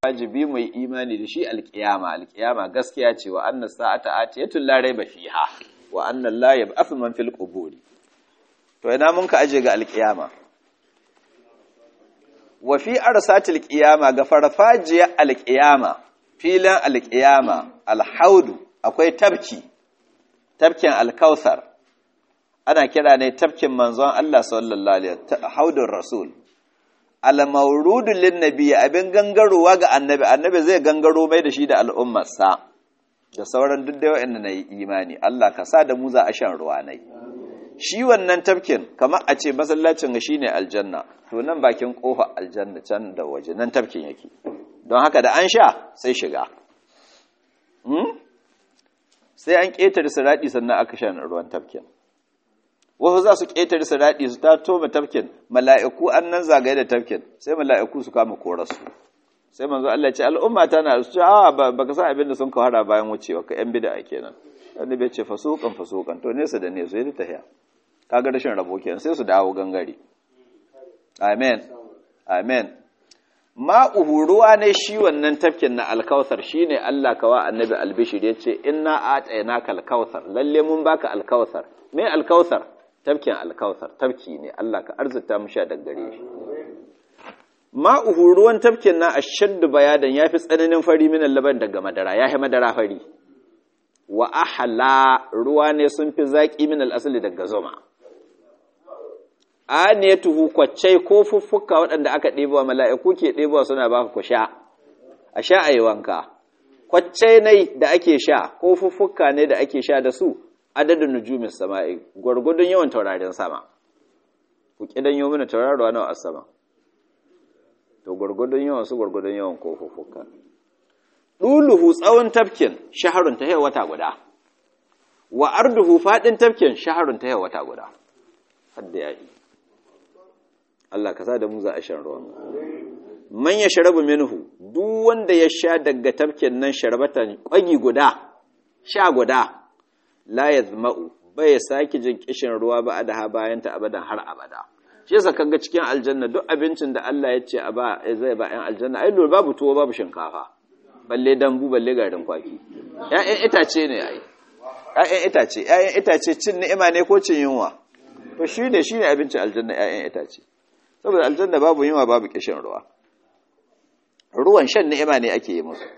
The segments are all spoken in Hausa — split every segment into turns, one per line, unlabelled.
wajibi mu yi imani da shi alkiyama alkiyama gaskiya ce wa anna sa'ata atiyatun la raiba fiha wa anna la yab'athu man fil quburi to ina mun ka aje ga alkiyama wa fi arsatil qiyama ga farfajiya alkiyama filan alkiyama alhaudu akwai tabki tabkin alkausar ana kira ne tabkin manzon Allah sallallahu alaihi wasallam haudun rasul al-mawrudun lin-nabi abin gangarowa ga annabi annabi zai gangaro mai da shi da al'ummarsa da sauran duk da wa'anda nayi imani Allah ka sa da mu za a shan ruwa nai shi wannan tafkin kamar a ce masallacin ga shine aljanna to nan bakin kofa aljanna can da waje nan tafkin yake don haka da an sha sai shiga hmm? sai an ƙetare siradi sannan aka shan ruwan tafkin wasu za su ƙetare su daɗi su ta toma tafkin mala'iku an nan zagaye da tafkin sai mala'iku su kama korarsu sai manzo Allah ce al'umma ta na su a ba ka san abin da sun kawara bayan wucewa ka ‘yan bida kenan wani bai ce fasukan fasukan to nesa da nesa yi ta haya kaga rashin rabo kenan sai su dawo gangare amen amen ma'uhu ruwa ne shi wannan tafkin na alkautar shi ne Allah kawa annabi albishir ya ce inna a tsayana ka alkautar lalle mun baka alkautar me alkautar tafkin alkautar tafki ne Allah ka arzuta mu sha daggare shi ma'uhu ruwan tafkin na ashaddu bayadan yafi tsananin fari min laban daga madara yafi madara fari wa ahla ruwa ne sun fi zaki min al-asli daga zuma aniyatuhu kwaccai ko fuffuka waɗanda aka ɗebo mala'iku ke ɗebo suna ba ku sha a sha ayi wanka kwaccai ne da ake sha ko fuffuka ne da ake sha da su adadin nujumin sama'i gwargwadon yawan taurarin sama ku kidan yau mana taurarwa nawa a sama to gwargwadon yawan su gwargwadon yawan kofuffuka duluhu tsawon tafkin shaharun ta wata guda wa arduhu fadin tafkin shaharun ta wata guda hadda yayi Allah ka sa da mu za a shan ruwan man ya sharabu minhu duk wanda ya sha daga tafkin nan sharbatan kwagi guda sha guda la yazma'u bai saki jin kishin ruwa ba da ha bayan ta abadan har abada shi yasa kaga cikin aljanna duk abincin da Allah ya ce a ba zai ba 'yan aljanna ai lura babu tuwo babu shinkafa balle dambu balle garin kwaki ƴaƴan itace ne ai ƴaƴan itace ƴaƴan itace cin ni'ima ne ko cin yunwa to shine shine abincin aljanna ƴaƴan itace saboda aljanna babu yunwa babu kishin ruwa ruwan shan ni'ima ne ake yi musu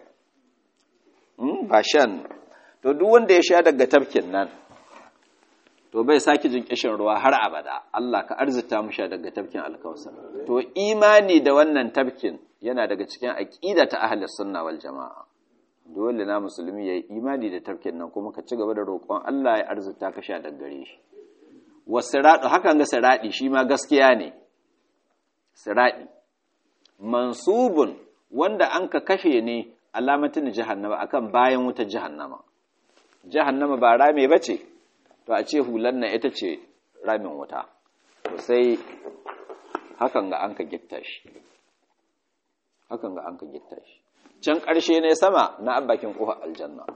ba shan to duk wanda ya sha daga tafkin nan to bai sake jin kishin ruwa har abada Allah ka arzita mu sha daga tafkin alkausar to imani da wannan tafkin yana daga cikin aqida ta ahlus sunna wal jamaa dole na musulmi yayi imani da tafkin nan kuma ka ci gaba da roƙon Allah ya arzita ka sha daga gare shi wasiradu hakan ga siradi shi ma gaskiya ne siradi mansubun wanda an ka kafe ne alamatin jahannama akan bayan wutar jahannama jahannama ba rame bace to a ce hulan nan ita ce ramin wuta to sai hakan ga an ka gitta shi hakan ga an ka gitta shi can ƙarshe ne sama na bakin ƙofar aljanna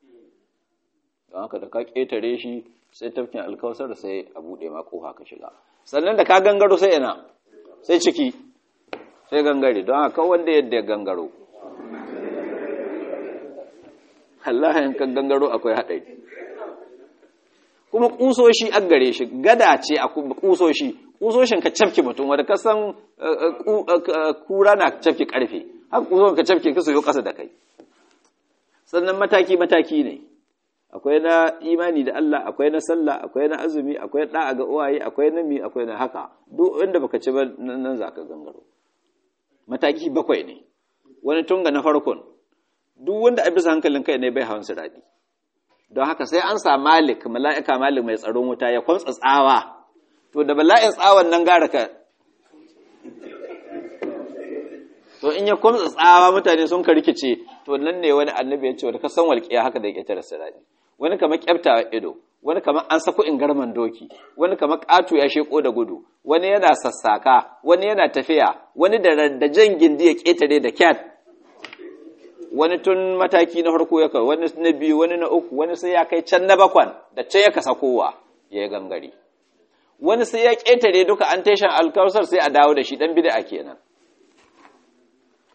don haka da ka ƙetare shi sai tafkin alkawasar sai a buɗe ma ƙofa ka shiga sannan da ka gangaro sai ina sai ciki sai gangare don haka wanda yadda ya gangaro Allah in kan gangaro akwai haɗari kuma kusoshi an gare shi gada ce a kusoshi kusoshin ka cafke mutum wanda ka san kura na cafke karfe haka kusoshi ka cafke ka soyo kasa da kai sannan mataki mataki ne akwai na imani da Allah akwai na sallah akwai na azumi akwai da'a ga uwaye akwai na mi akwai na haka duk inda baka ci ba nan zaka gangaro mataki bakwai ne wani tunga na farkon duk wanda a bisa hankalin kai ne bai hawan su daɗi don haka sai an sa malik mala'ika malik mai tsaron wuta ya kwamtsa tsawa to da bala'in tsawon nan gara ka to in ya kwamtsa tsawa mutane sun ka rikice to nan ne wani annabi ya ce wani kasan walƙiya haka da ƙetare sirari wani kamar ƙyafta ido wani kamar an sako in garman doki wani kamar ƙato ya sheko da gudu wani yana sassaka wani yana tafiya wani da jan gindi ya ƙetare da kyat wani tun mataki na farko ya wani na biyu wani na uku wani sai ya kai can na bakwan da can ya kasa kowa ya yi gangare wani sai ya ƙetare duka an tashan alkawusar sai a dawo da shi ɗan bida kenan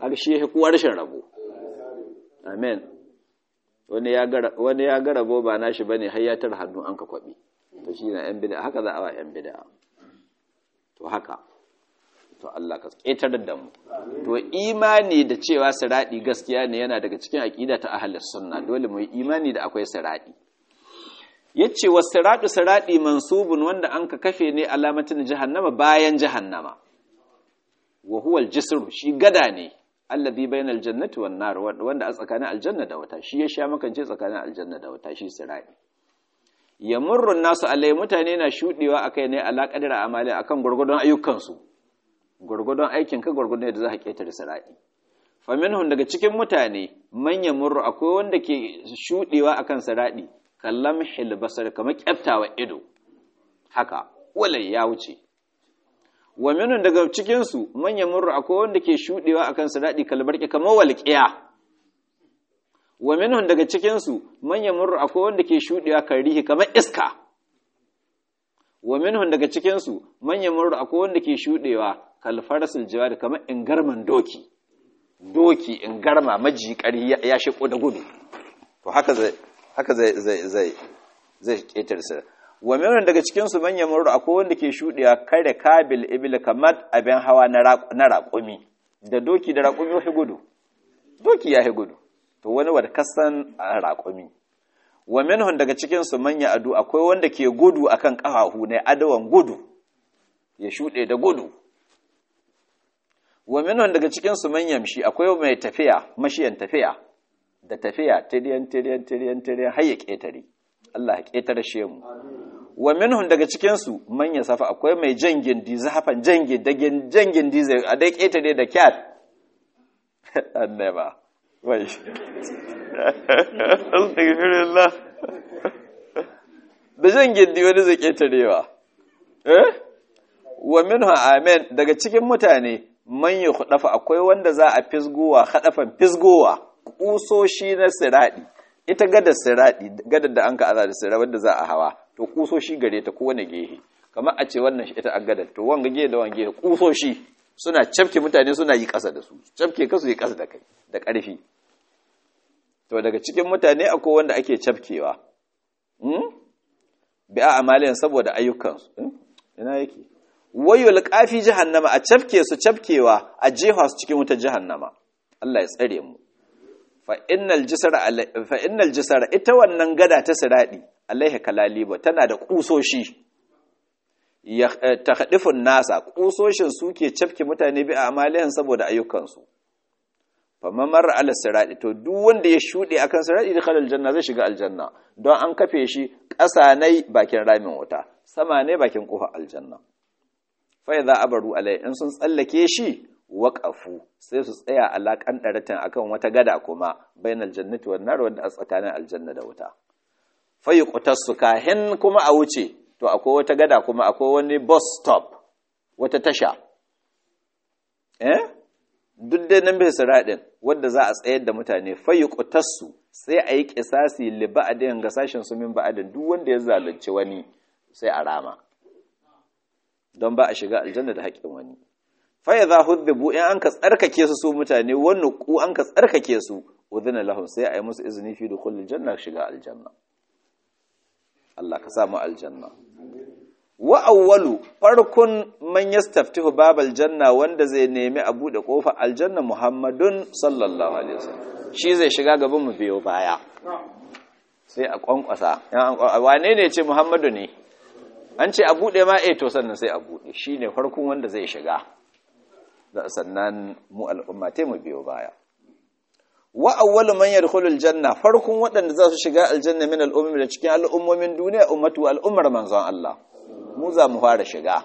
har shi ya kuwa rashin rabo amen wani ya ga rabo ba nashi bane har ya tar hannu an ka kwabi to shi na yan bid'a haka za a wa yan bid'a to haka to Allah ka ƙetar da mu to imani da cewa siradi gaskiya ne yana daga cikin aqida ta ahlus sunna dole mu yi imani da akwai siradi yace was siradu siradi mansubun wanda an ka kafe ne alamatin jahannama bayan jahannama wa huwa al-jisr shi gada ne alladhi bainal jannati wan nar wanda a tsakanin aljanna da wata shi ya sha makance tsakanin aljanna da wata shi siradi yamurru nasu alai mutane na shudewa akai ne ala qadara amali akan gurgudun ayyukansu gurgudun aikin ka gurgudun yadda za ka ketare siradi faminhum daga cikin mutane manyan murru akwai wanda ke shudewa akan siradi kallam hilbasar kamar kyaftawa ido haka walai ya wuce wa minhum daga cikin su manyan murru akwai wanda ke shudewa akan siradi kalbarki kamar walqiya wa minhum daga cikin su manyan murru akwai wanda ke shudewa karihi kamar iska wa minhum daga cikin su manyan murru akwai wanda ke shudewa kalfarasul jawad kamar ingarman doki doki ingarma majikari ya shiko da gudu to haka zai haka zai zai zai zai ketar sa wa minhum daga cikin su manyan murru akwai wanda ke shudewa kare kabil ibil kamar abin hawa na raƙumi da doki da raƙumi ya gudu doki ya gudu to wani wadda kasan raƙumi wa minhum daga cikin su manya adu akwai wanda ke gudu akan ƙafafu ne adawan gudu ya shuɗe da gudu wa minhum daga cikin su manyan shi akwai mai tafiya mashiyan tafiya da tafiya tiriyan tiriyan tiriyan tiriyan har ya ƙetare Allah ya ƙetare shi mu wa minhum daga cikin su manya safa akwai mai jangin di zafan jangin da jangin di zai a dai ƙetare da kyat annaba wai astaghfirullah da jan gindi wani zai ketarewa eh wa minhu amen daga cikin mutane man yukhdafa akwai wanda za a fisgowa hadafan fisgowa kusoshi na siradi ita gadar siradi gadar da an ka aza da siradi wanda za a hawa to kusoshi gare ta kowane gehe kamar a ce wannan ita an gadar to wanga gehe da wanga gehe kusoshi suna cafke mutane suna yi ƙasa da su cafke kasu yi ƙasa da kai da ƙarfi to daga cikin mutane akwai wanda ake cafkewa bi a amaliyan saboda ayyukansu ina yake wayul qafi jahannama a cafke su cafkewa a jefa su cikin wutar jahannama Allah ya tsare mu fa innal jisara fa innal jisara ita wannan gada ta siradi alaiha kalaliba tana da kusoshi ya tahdifun nasa kusoshin suke cafke mutane bi a amaliyan saboda ayyukansu famman marar ala siradi to duk wanda ya shuɗe akan siradi da khalal janna zai shiga aljanna don an kafe shi ƙasa ne bakin ramin wuta sama ne bakin ƙofar aljanna fa idza abaru alai in sun tsallake shi waqafu sai su tsaya alaƙan ɗaratin akan wata gada kuma bainal jannati wan nar wanda a tsakanin aljanna da wuta fa yuqtasu kahin kuma a wuce to akwai wata gada kuma akwai wani bus stop wata tasha eh duk dai nan bai siraɗin wadda za a tsayar da mutane fayi ƙutarsu sai a yi ƙisasi li ba'adin ga sashen su min ba'adin duk wanda ya zalunci wani sai a rama don ba a shiga aljanna da haƙƙin wani faya za hudbibu in an ka tsarkake su su mutane wani ku an ka tsarkake su udhina lahum sai a yi musu izini fi dukhulil janna shiga aljanna Allah ka samu aljanna wa awwalu farkon man yastaftihu babal janna wanda zai nemi a bude kofar aljanna Muhammadun sallallahu alaihi wasallam shi zai shiga gaban mu biyo baya sai a kwankwasa wane ne ce Muhammadu ne an ce a bude ma eh to sannan sai a bude shine farkon wanda zai shiga sannan mu al'umma tai mu biyo baya wa awwalu man yadkhulul janna farkon waɗanda za su shiga aljanna min al'ummi da cikin al'ummomin duniya ummatu al'ummar manzon Allah mu za mu fara shiga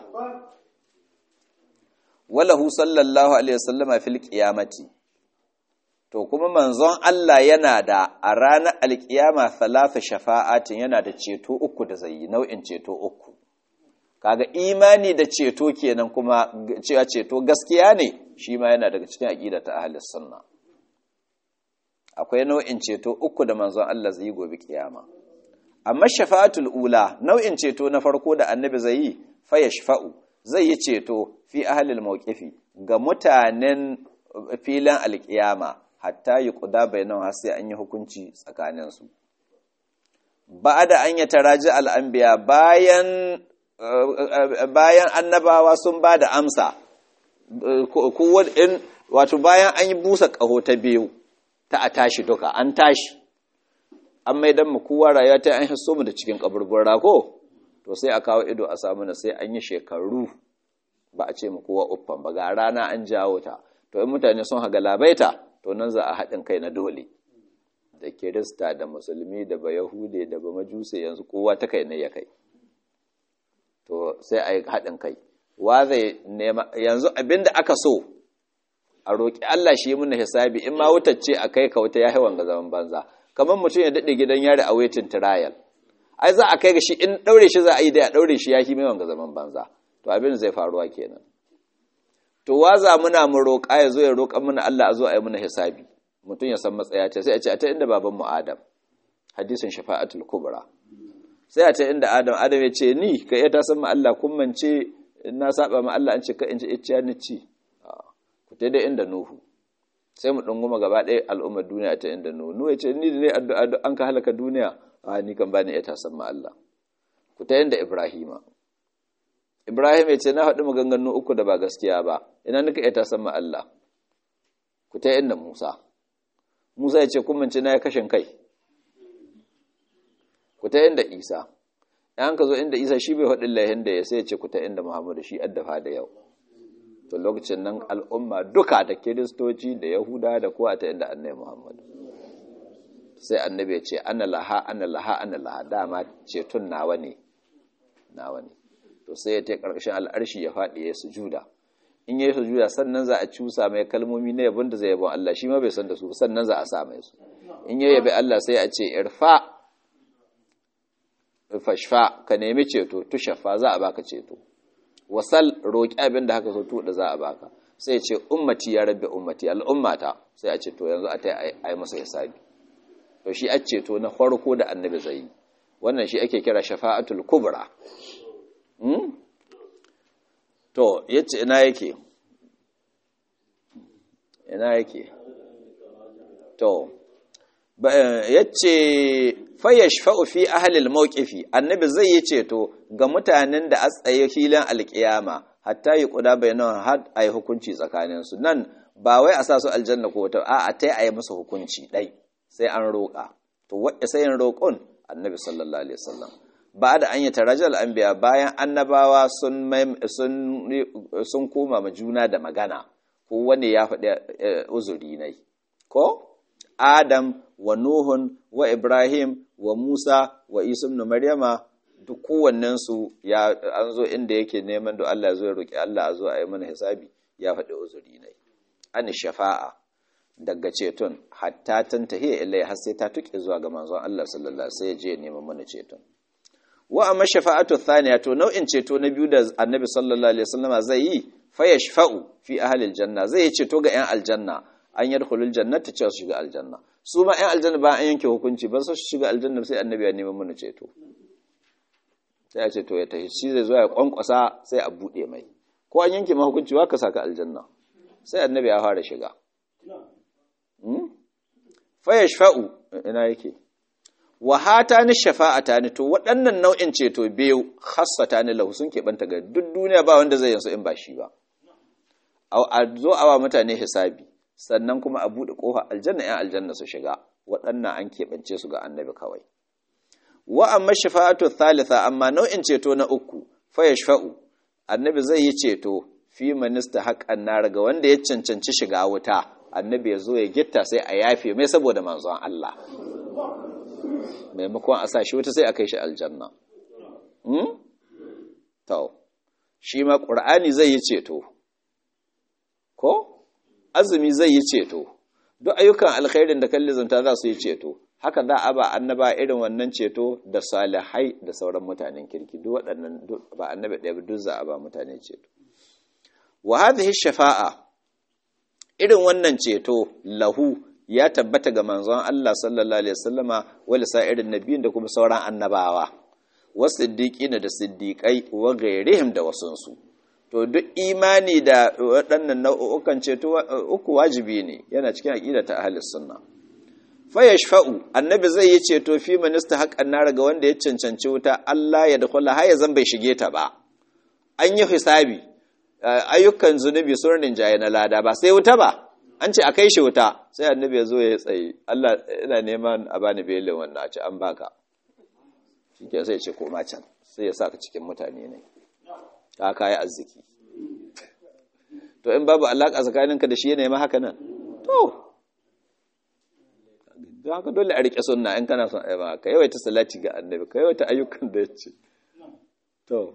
walahu sallallahu alaihi wasallama fil qiyamati to kuma manzon Allah yana da a ranar alkiyama thalatha shafa'atin yana da ceto uku da zai nau'in ceto uku kaga imani da ceto kenan kuma cewa ceto gaskiya ne shi ma yana daga cikin aqida ta ahlus sunna akwai nau'in ceto uku da manzon Allah zai yi gobe kiyama amma shafa'atul ula nau'in ceto na farko da annabi zai yi fa yashfa'u zai yi ceto fi ahlil mawqifi ga mutanen filan alkiyama hatta yi kuda bayanan har sai an yi hukunci tsakaninsu ba da an yi taraji al'ambiya bayan bayan annabawa sun ba da amsa wato bayan an yi busa ƙaho ta biyu ta a tashi duka an tashi an mai don kowa rayuwa ta an hisso mu da cikin kaburbura ko to sai a kawo ido a samu na sai an yi shekaru ba a ce mu kowa uffan ba ga rana an jawo ta to in mutane sun haga labaita to nan za a haɗin kai na dole da kirista da musulmi da ba yahude da ba majuse yanzu kowa ta kai ne ya kai to sai a yi haɗin kai wa zai nema yanzu abinda aka so a roƙi Allah shi yi muna hisabi in ma wutacce a kai ka wuta ya haiwan ga zaman banza kamar mutum ya daɗe gidan yari a waitin trial ai za a kai ga shi in ɗaure shi za a yi da ya ɗaure shi ya hi mai wanga zaman banza to abin zai faruwa kenan to waza muna mu roƙa ya zo ya roƙa mana Allah a zo a yi muna hisabi mutum ya san matsaya ta sai a ce a ta inda baban mu Adam hadisin shafa'atul kubra sai a ta inda Adam Adam ya ce ni ka iya ta san ma Allah kun mance na saba ma Allah an ce ka in ci icciya ni ci ku ta dai inda Nuhu sai mu dunguma gaba ɗaya al'ummar duniya ta inda Nuhu Nuhu ya ce ni da ne addu'a an ka halaka duniya a ni kan bani iya ta san ma Allah ku ta inda Ibrahima Ibrahim ya ce na haɗu maganganu uku da ba gaskiya ba ina nika iya ta san ma Allah ku ta inda Musa Musa ya ce kun mance na ya kashin kai ku ta inda Isa ‘yan ka zo inda isa shi bai haɗin lahin da ya sai ce ku ta inda muhammadu shi addafa da yau to lokacin nan al'umma duka da kiristoci da yahuda da kowa ta inda annai muhammadu sai annabi ya ce ana laha ana laha ana laha dama ceton nawa ne nawa ne to sai ya ta ƙarƙashin al'arshi ya faɗi ya sujuda in ya yi sujuda sannan za a cusa mai kalmomi na yabon da zai yabon Allah shi ma bai san da su sannan za a sa mai su in ya yabi Allah sai a ce irfa fashfa ka nemi ceto tushafa za a baka ceto wasal roƙi abin da haka so tuɗa za a baka sai ce ummati ya rabbi ummati al'ummata sai a ce to yanzu a ta yi masa hisabi to shi a ceto na farko da annabi zai yi wannan shi ake kira shafa'atul kubra to yace ina yake ina yake to yace fayashfa'u fi ahlil mawqifi annabi zai yi ceto ga mutanen da a tsaye filin alkiyama hatta yi kuda bayanan har ayi hukunci tsakanin su nan ba wai a sa su aljanna ko wata a'a tai ayi musu hukunci dai sai an roƙa to wanda sai yin roƙon annabi sallallahu alaihi wasallam ba da an yi tarajal anbiya bayan annabawa sun sun sun koma ma juna da magana ko wani ya faɗi uzuri nai ko Adam wa Nuhun wa Ibrahim wa Musa wa Isa ibn Maryama duk kowannensu ya an zo inda yake neman da Allah zo ya roki Allah a zo a yi mana hisabi ya faɗi uzuri ne an shafa'a daga ceton hatta tantahi ilai har sai ta tuke zuwa ga manzon Allah sallallahu alaihi wasallam sai ya je neman mana ceton wa amma shafa'atu thaniya to nau'in ceto na biyu da Annabi sallallahu alaihi wasallam zai yi fa yashfa'u fi ahli aljanna zai yi ceto ga 'yan aljanna an yadkhulul jannata cewa su shiga aljanna su ma ɗan aljanna ba an yanke hukunci ba su shiga aljanna sai annabi ya neman mana ceto sai ya ce to ya tafi shi zai zo ya kwankwasa sai a buɗe mai ko an yanke ma hukunci wa ka saka aljanna sai annabi ya fara shiga fa yashfa'u ina yake wa hatani shafa'atani to waɗannan nau'in ceto biyu khassatani lahu sun keɓanta ga duk duniya ba wanda zai yansu in ba shi ba a zo awa mutane hisabi sannan kuma a buɗe ƙofa aljanna ‘yan aljanna su shiga waɗannan an keɓance su ga annabi kawai wa amma shafa'atu thalitha amma nau'in ceto na uku fa yashfa'u annabi zai yi ceto fi minista haƙan nar ga wanda ya cancanci shiga wuta annabi ya zo ya gitta sai a yafe mai saboda manzon Allah maimakon a sa shi wuta sai a kai shi aljanna to shi ma ƙur'ani zai yi ceto ko azumi zai yi ceto duk ayyukan alkhairin da kalli zanta za su yi ceto haka za a ba annaba irin wannan ceto da salihai da sauran mutanen kirki duk waɗannan ba annabi ɗaya duk za a ba mutane ceto wa hadhihi shafa'a irin wannan ceto lahu ya tabbata ga manzon Allah sallallahu alaihi wasallama wa irin nabiyin da kuma sauran annabawa wasiddiqina da siddiqai wa ghairihim da wasunsu to duk imani da waɗannan nau'ukan ceto uku wajibi ne yana cikin aqida ta ahlus sunna fa yashfa'u annabi zai yi ceto fi minista haqqan nar ga wanda ya cancanci wuta Allah ya dakhula har ya zan bai shige ta ba an yi hisabi ayyukan zunubi sun rinjaye na lada ba sai wuta ba an ce a kai shi wuta sai annabi ya zo ya tsaye Allah ina neman a bani belin wannan a ce an baka shike sai ce koma can sai ya saka cikin mutane ne ka kai arziki to in babu alaka tsakaninka da shi yana ma haka nan to don haka dole a rike sunna in kana son ayyama ka yawaita salati ga annabi ka yawaita ayyukan da ya ce to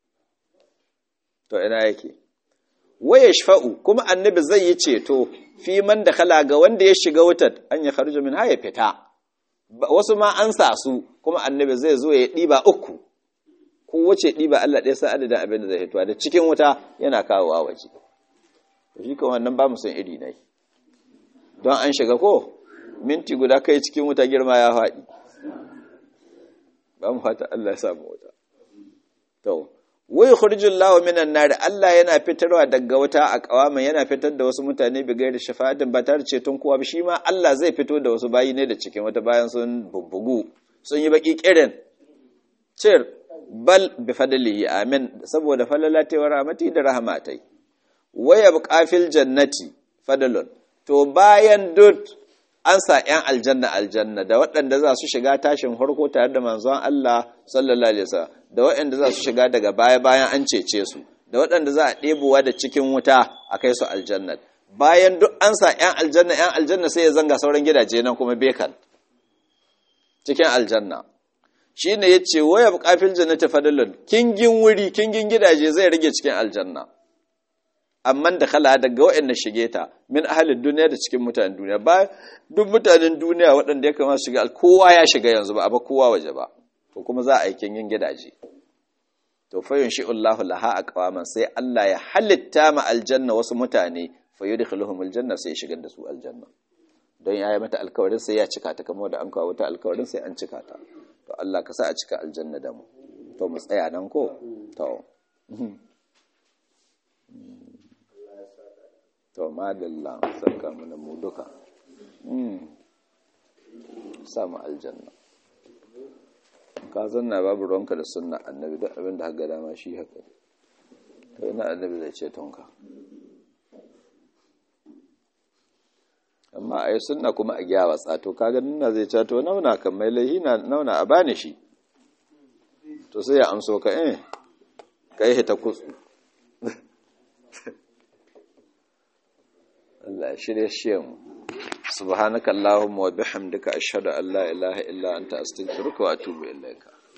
to ina yake waya shafa'u kuma annabi zai yi ceto fi man da kala ga wanda ya shiga wutar an ya kharju min haya fita wasu ma an sa su kuma annabi zai zo ya ɗiba uku ko wace ɗiba Allah ɗaya sa adadin abin da zai hituwa da cikin wuta yana kawowa waje shi kan wannan ba mu san iri ne don an shiga ko minti guda kai cikin wuta girma ya faɗi ba mu fata Allah ya samu wuta to wai khurjul lahu minan nar Allah yana fitarwa daga wuta a kawaman yana fitar da wasu mutane bi gairi shafa'atin ba tare ceton kowa ba shi ma Allah zai fito da wasu bayi ne da cikin wata bayan sun bubbugu sun yi baki kirin cir bal bi fadlihi amin saboda falalati wa rahmati da rahmatai waya buqafil jannati fadlun to bayan dut an sa ‘yan aljanna aljanna da waɗanda za su shiga tashin harko tare da manzon Allah sallallahu Alaihi wasallam da waɗanda za su shiga daga baya bayan an cece su da waɗanda za a ɗebowa da cikin wuta a kai su aljanna bayan duk an sa ‘yan aljanna ‘yan aljanna sai ya zanga sauran gidaje nan kuma bekan cikin aljanna shi ne ya ce waya buƙafin jannata fadalun kingin wuri kingin gidaje zai rage cikin aljanna amma da kala daga waɗanda shige ta min ahalin duniya da cikin mutanen duniya ba duk mutanen duniya waɗanda ya kamata shiga kowa ya shiga yanzu ba a ba kowa waje ba to kuma za a yi yin gidaje to fa yunshi Allahu laha aqwaman sai Allah ya halitta ma aljanna wasu mutane fa yudkhiluhum aljanna sai ya shigar da su aljanna don ya yi mata alkawarin sai ya cika ta kamar da an kawo wata alkawarin sai an cika ta to Allah ka sa a cika aljanna da mu to mu tsaya nan ko to to madalla saka mana mu duka samu aljanna ka zanna babu ruwanka da sunna annabi duk abin da haka dama shi haka to ina annabi zai ce tonka amma ai sunna kuma a gyawa tsato kaga nuna zai ce to nauna kan mai laihi na nauna a bani shi to sai ya amso ka eh kai hita kutsu Allah shirye shi mu subhanakallahumma wa bihamdika ashhadu an la ilaha illa anta astaghfiruka wa atubu ilaika